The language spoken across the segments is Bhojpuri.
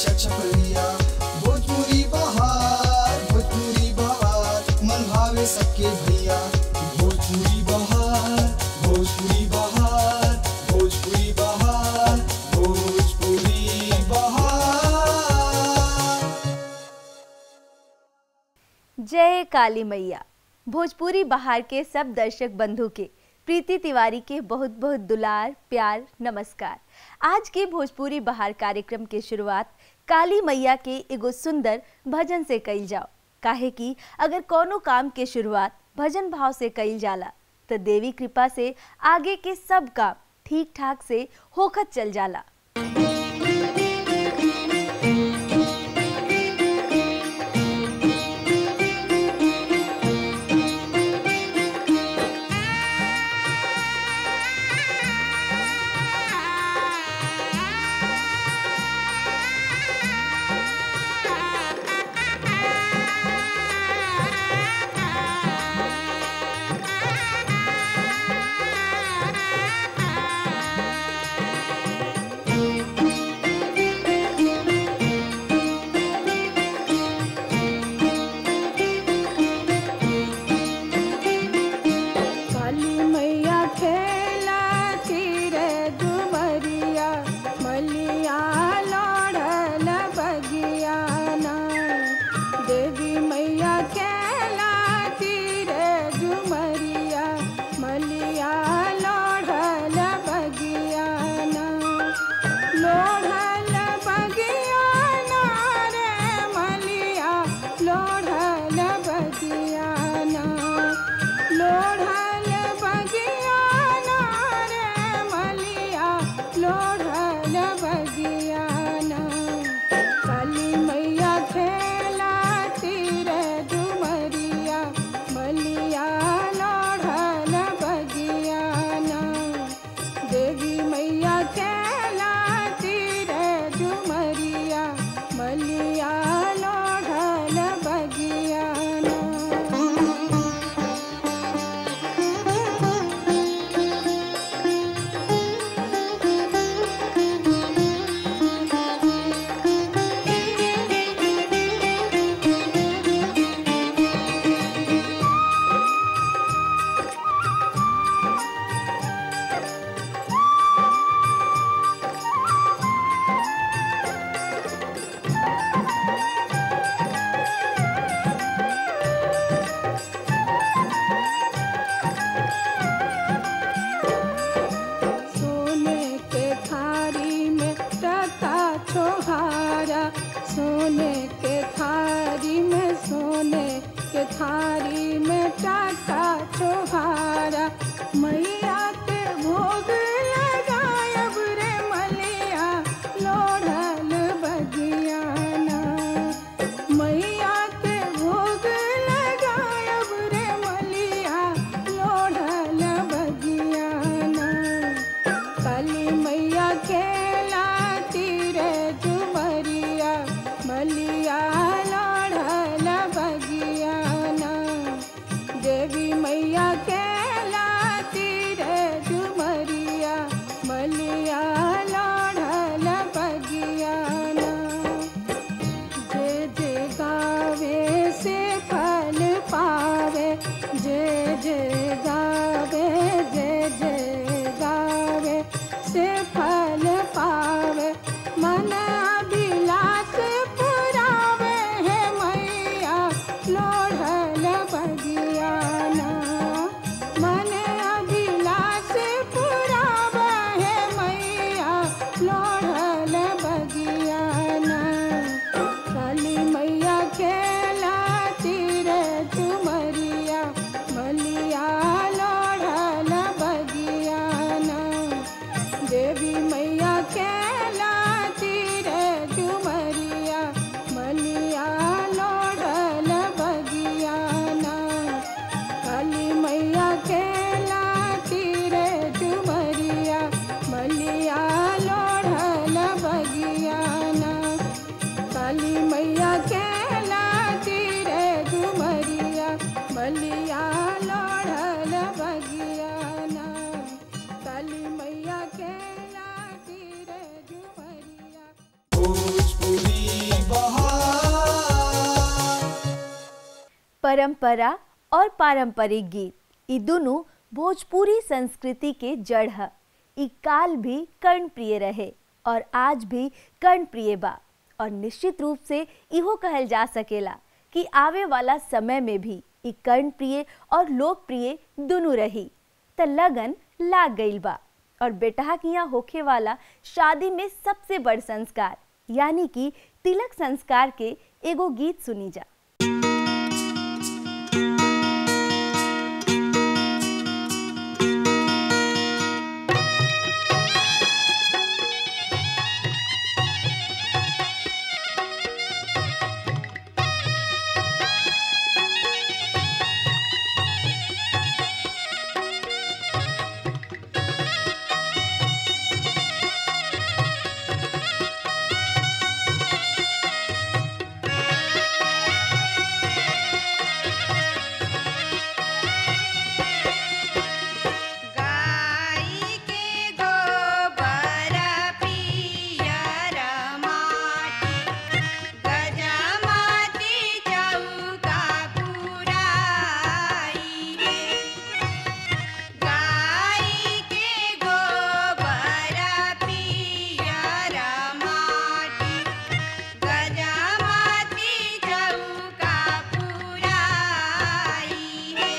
अच्छा छपरिया भोजपुरी बहार भोजपुरी बहार मन भावे सबके भैया भोजपुरी बहार भोजपुरी बहार भोजपुरी बहार भोजपुरी बहार जय काली मैया भोजपुरी बहार के सब दर्शक बंधु के प्रीति तिवारी के बहुत बहुत दुलार प्यार नमस्कार आज के भोजपुरी बहार कार्यक्रम के शुरुआत काली मैया के एगो सुंदर भजन से कइल जाओ काहे कि अगर कोनो काम के शुरुआत भजन भाव से कइल जाला तो देवी कृपा से आगे के सब काम ठीक ठाक से होखत चल जाला परंपरा और पारंपरिक गीत ई दोनों भोजपुरी संस्कृति के जड़ है ई काल भी कर्णप्रिय रहे और आज भी कर्णप्रिय बा और निश्चित रूप से इहो कहल जा सकेला कि आवे वाला समय में भी ई कर्णप्रिय और लोकप्रिय दोनों रही त लगन लाग गईल बा और बेटहा के यहाँ होखे वाला शादी में सबसे बड़ संस्कार यानी कि तिलक संस्कार के एगो गीत सुनी जा गाई के गोबर पियर माटी गजमती चौका पुराई रे गाई के गोबर पियर माटी गजमती चौका पुराई रे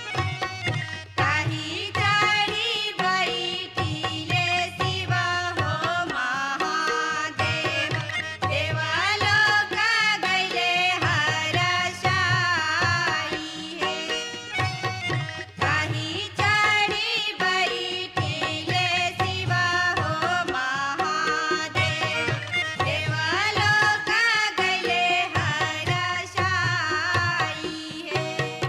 काही जडी बैठिले शिव हो महादेव देवलोक गैले हरसाई हे काही जडी बैठिले शिव हो महादेव देवलोक गैले हरसाई हे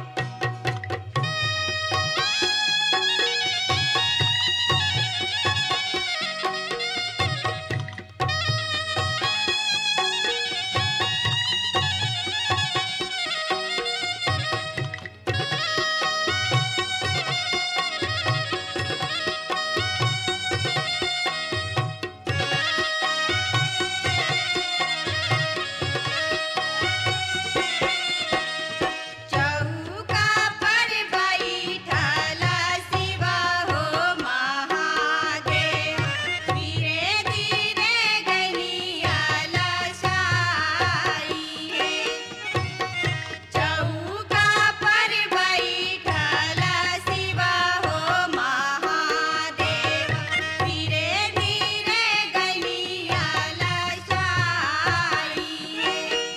चौका पर बैठल शिव हो महादेव धीरे धीरे गलिया लसाई हे चौका पर बैठल शिव हो महादेव धीरे धीरे गलिया लसाई हे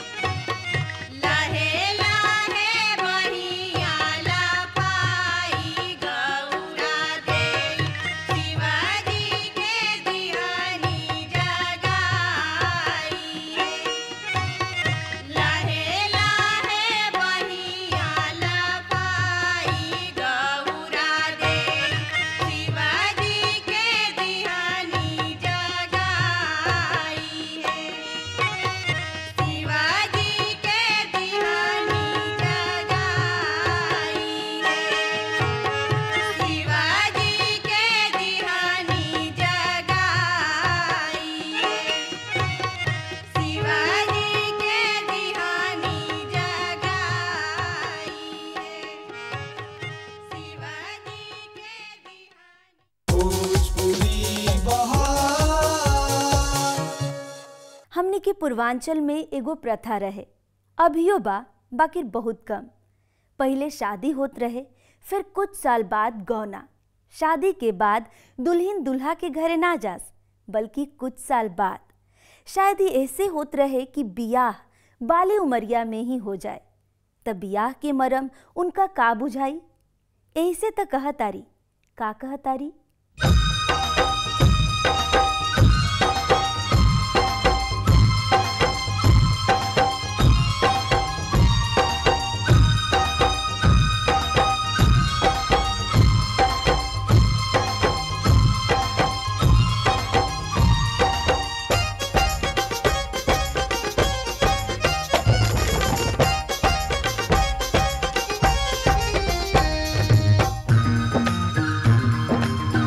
लहे लहे बहिया लपाई गौरा दे शिवाजी के दिहानी जगाई लहे लहे बहिया लपाई गौरा दे शिवाजी के दिहानी जगाई है शिवाजी के दिहानी जगाई है शिवाजी के दिहानी जगाई है शिवाजी के दिहानी जगाई है शिवाजी के दिहानी भोजपुरी बहार हमने के पूर्वांचल में एगो प्रथा रहे अभियो बा बाकी बहुत कम पहले शादी होत रहे फिर कुछ साल बाद गौना शादी के बाद दुल्हन दुल्हा के घरे ना जास बल्कि कुछ साल बाद शायद ही ऐसे होत रहे कि बियाह बाले उमरिया में ही हो जाए तब बियाह के मरम उनका का बुझाई ऐसे त कहतारी का कहतारी रे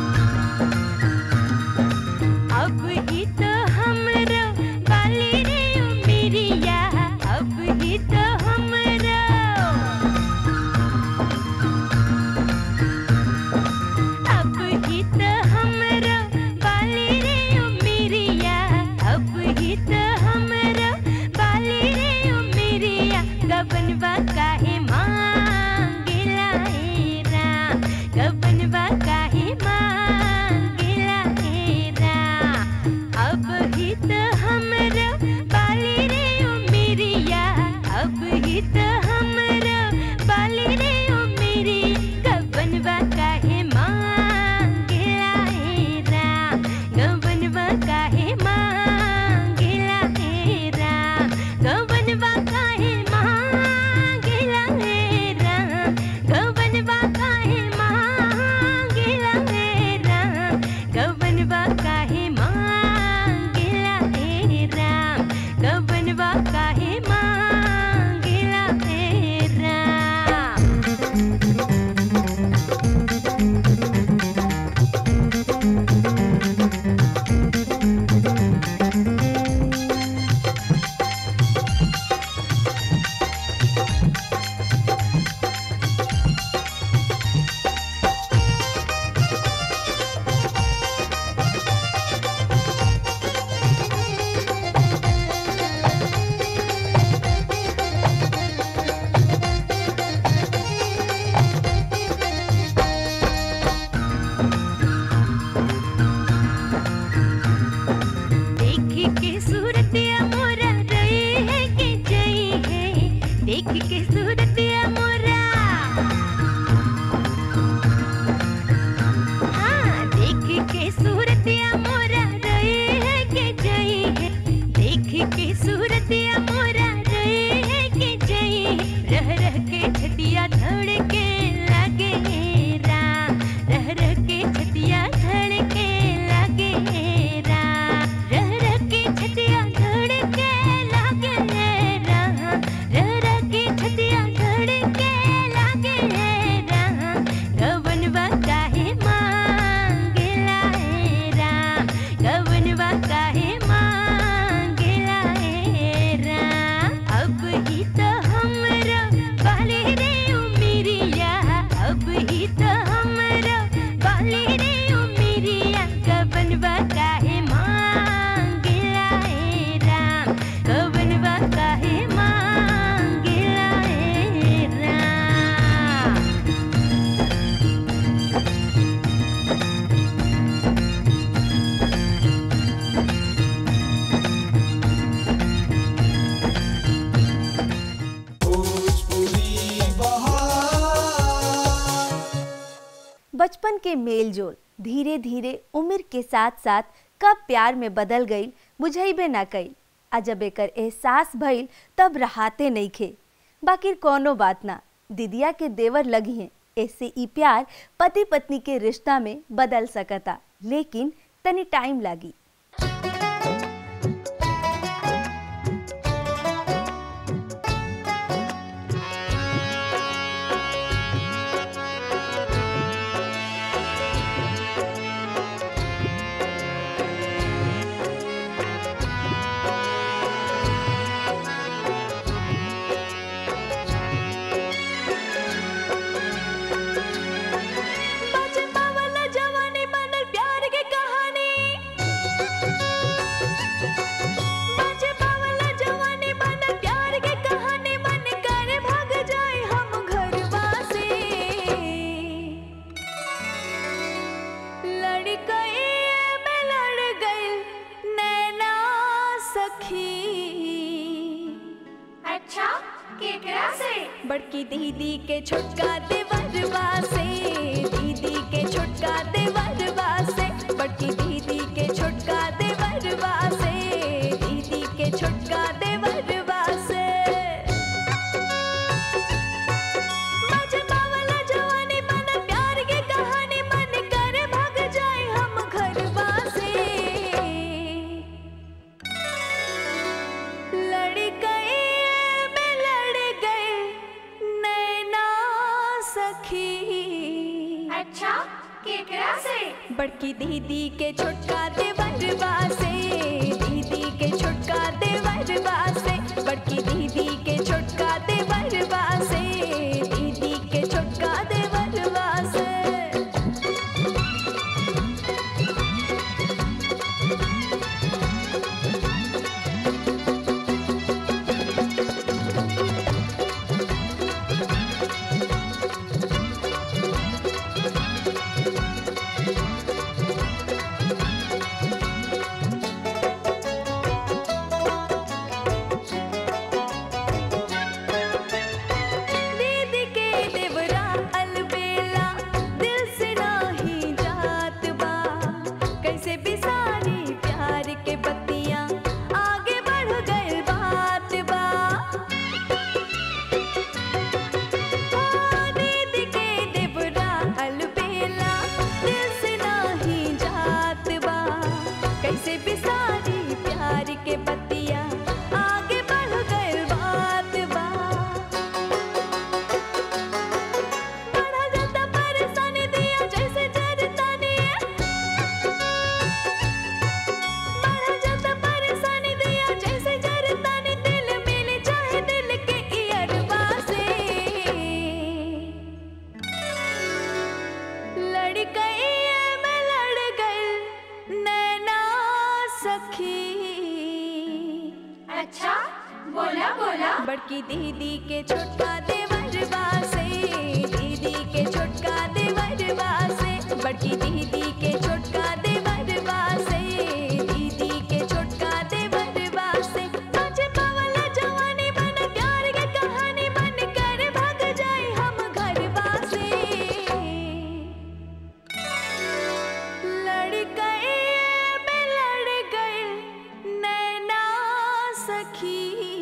गबनवा काहे मांगेला हेरा अब हित हमरा बाली रे ओ मेरिया अब हित हमरा बाली रे ओ मेरी गबनवा काहे मांगेला हेरा गबनवा काहे मांगेला हेरा गबनवा काहे मांगेला हेरा गबनवा काहे मांगेला हेरा गबनवा काहे मांगेला हेरा गबनवा काहे मांगेला हेरा देख के सूरतिया मोरा रही है कि जई है देख के सूरतिया मोरा हाँ देख के सूरतिया मोरा रही है कि जई है देख के सूरतिया मोरा रही है कि जई है रह रह के छतिया धड़के लगे रा रह रह के छतिया धड़के लगे रा रह रह के छतिया धड़के लगे रा रह रह के छतिया धड़के लगे रा गवनवा काहे मांगेला रा गवनवा काहे मांगेला रा अब ही तो हमरा बाले रे उमिरिया अब ही तो हमरा बाले रे उमिरिया गवनवा काहे मांगेला रा गवनवा काहे मांगेला रा भोजपुरी बहार बचपन के मेल जोल धीरे धीरे उम्र के साथ साथ कब प्यार में बदल गई बुझैबे ना कई आ जब एकर एहसास भइल तब रहाते नहीं खे बाकी कोनो बात ना दिदिया के देवर लगी हैं ऐसे ई प्यार पति पत्नी के रिश्ता में बदल सकता लेकिन तनी टाइम लागी बचपा वाला जवानी बनल प्यार के कहानी बचपा वाला जवानी बनल प्यार के कहानी मन कर भाग जाए हम घरवा से लड़ गई मैं लड़ गई नैना सखी अच्छा केकरा से बड़की दीदी के छोटका देवरवा से दीदी के छोटका देवरवा से बड़की दीदी के छोटका देवरवा से दीदी के छोटका देवरवा से बचपा वाला जवानी मन प्यार के कहानी मन करे भाग जाए हम घरवा से लड़ गए मैं लड़ गए नैना सखी अच्छा केकरा से बड़की दीदी के छोटका देवरवा से दीदी के छोटका देवरवा से बड़की दीदी के छोटका देवरवा से दीदी के छोटका देवरवा से बड़की दीदी के छोटका देवरबा से दीदी के छोटका देवरबा से बड़की दीदी के छोटका देवरबा से दीदी के छोटका देवरबा से आज पवल जवानी बन प्यार के कहानी बन कर भाग जाए हम घरबा से लड़ गए बे लड़ गए नैना सखी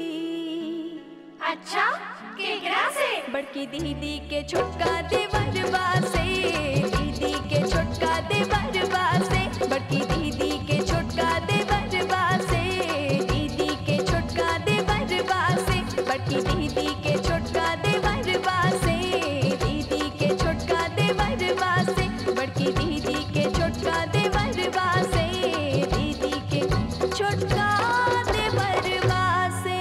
अच्छा केकरा से बड़की दीदी के छोटका देवरबा से दीदी के छोटका देवरबा से बड़की दीदी के छोटका देवरबा से दीदी के छोटका देवरबा से बड़की दीदी के छोटका देवरबा से दीदी के छोटका देवरबा से बड़की दीदी के छोटका देवरबा से दीदी के छोटका देवरबा से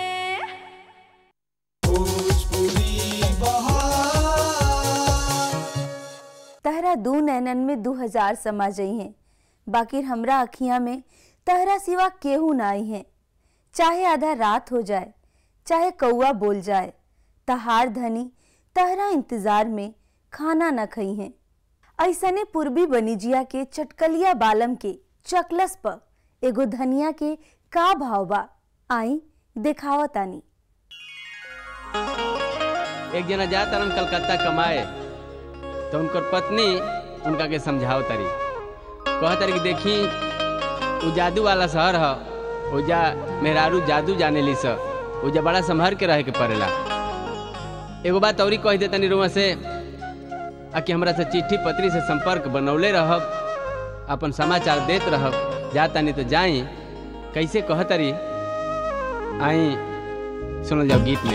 भोजपुरी बहार तहरा दू नैनन में दू हजार समा जई हैं बाकी हमरा अखियां में तहरा सिवा केहू ना आई हैं चाहे आधा रात हो जाए चाहे कौआ बोल जाए तहार धनी तहरा इंतजार में खाना न खई हैं ऐसने पूर्वी बनिजिया के चटकलिया बालम के चकलस प एगो धनिया के का भाव बा आई देखावतानी एक जना जा तरन कलकत्ता कमाए तो उनकर पत्नी उनका के समझाओ तरी कह तरी कि देखी उ जादू वाला शहर ह ओजा मेहरारू जादू जाने ली स ओजा बड़ा संभर के रहे के पड़ेला एगो बात औरी कह दे तनी रुआ से आ कि हमरा से चिट्ठी पत्री से संपर्क बनौले रहब अपन समाचार देत रहब जा तनी तो जाई कैसे कह तरी आई सुनल जाओ गीत में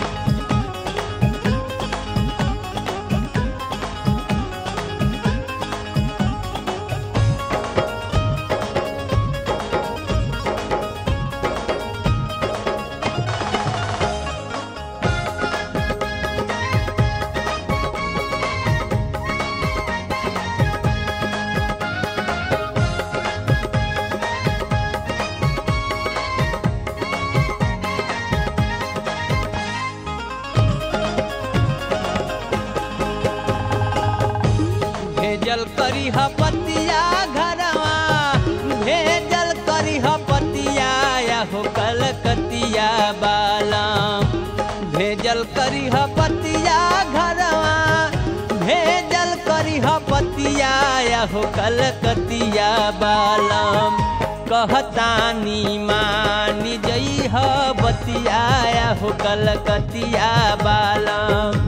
भेजल करी ह पतिया घरवा भेजल करी ह पतिया या हो कलकतिया बालाम भेजल करी ह पतिया घरवा भेजल करी ह पतिया या हो कलकतिया बालाम कहतानी मानी जई ह बतिया या हो कलकतिया बालाम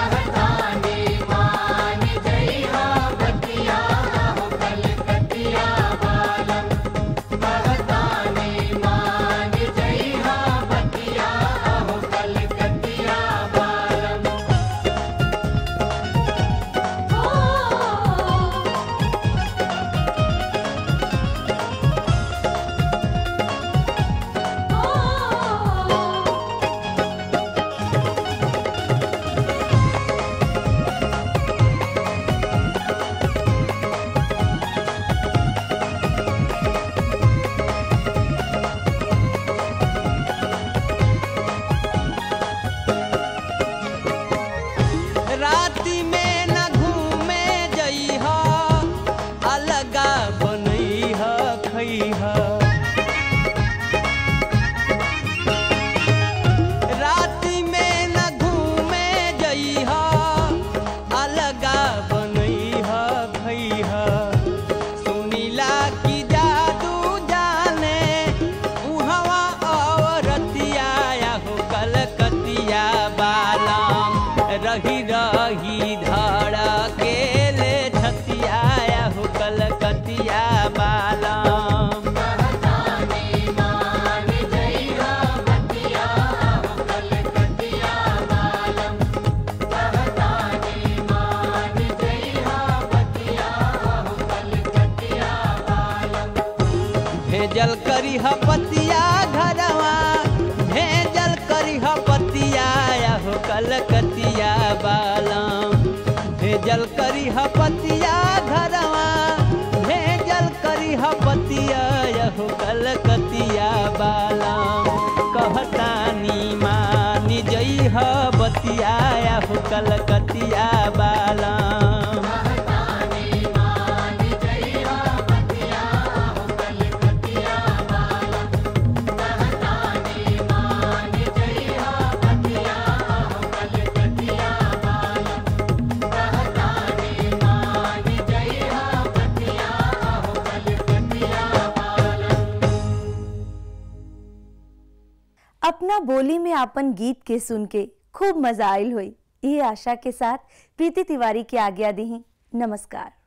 राति में न घूमे जइह अलगा बनइह खइह राति में न घूमे जइह अलगा बनइह खइह सुनीला की जादू जाने उहवा औरतिया या हो कलकतिया बालाम रही रही धड़ के ले छतिया या हो कलकतिया बालाम भेजल करी ह पतिया घरवा भेजल करी ह पतिया या हो कलकतिया बालाम भेजल करी ह पतिया घरवा भेजल करी ह पतिया या हो कलकतिया बालाम कहतानी मान कलकतिया बालम अपना बोली में अपन गीत के सुन के खूब मजा आयल हुई ये आशा के साथ प्रीति तिवारी की आज्ञा दी नमस्कार